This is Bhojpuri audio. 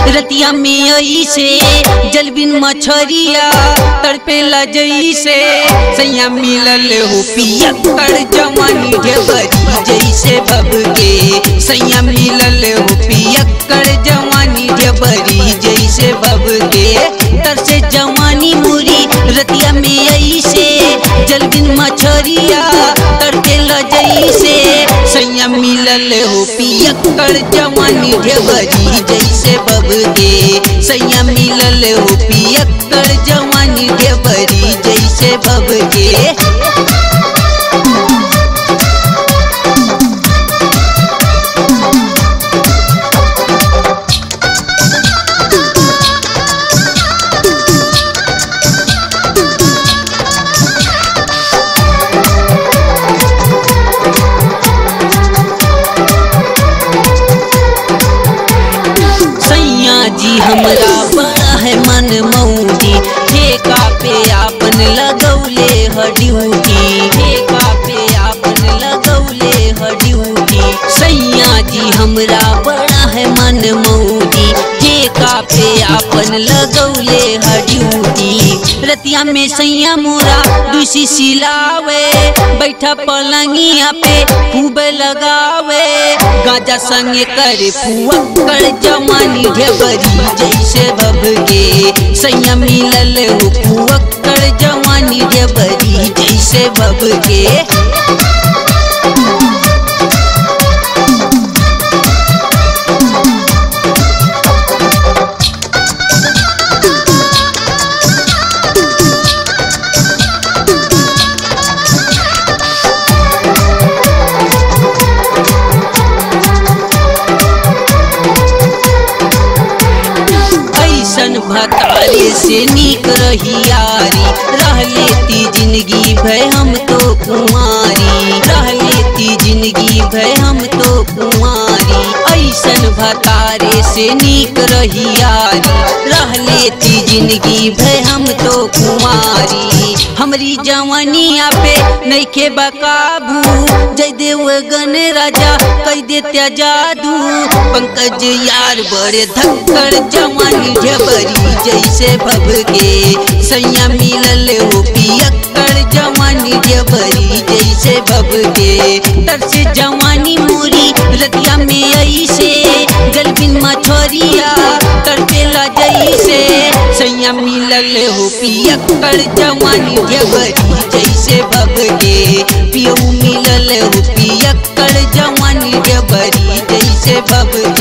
रतिया में ऐसे जलबिन मछरिया तड़पेला जैसे सैया मिलल हो पिया कर जवानी ढेबरी जैसे बबके सैया मिलल हो पिया कर जवानी ढेबरी जैसे बबके तरसे जवानी मुरी रतिया में ऐसे जलबिन मछरिया तड़पेला जैसे सैया मिलल हो पिया कर जवानी ढेबरी जैसे बबके सैया मिलल हो पिया कर जवानी ढेबरी जैसे बबके सैया जी हमरा बड़ा है मन मौजी ठेका पे आपन लगौले ह ड्यूटी ठेका पे आपन लगौले ह ड्यूटी सैया जी हमरा बड़ा है मन मौजी ठेका पे आपन लगौले ह ड्यूटी रतिया में सैया मोरा दूसी सिलावे बैठा पलंगिया पे खूब लगावे गाजा संगे करे फुआ कर जमानी ढेबरी जैसे बबगे सैया मिलल हो फुआ कर जवानी ढेबरी जैसे बबगे ऐसन भतारे से नीक रही यारी रह लेती जिंदगी भय हम तो कुमारी रह लेती जिंदगी भय हम तो कुमारी ऐसन भतारे से नीक रही यारी रह लेती जिंदगी भय हम तो कुमारी हमरी जवानिया पे नैखे बकाबू जय देव गण राजा कह देत्या जादू पंकज यार बड़े धक्कर जवानी ढेबरी जैसे भबके सैया मिलल हो पियक्कर जवानी ढेबरी जैसे भबके तरसे जवानी मोरी रतिया में ऐसे गलबिन मछोरिया तड़पेला जैसे सैया मिलल हो पियक्कर जवानी ढेबरी जैसे भबके पियऊ मिलल हो पियक्कर जवानी ढेबरी जैसे भबके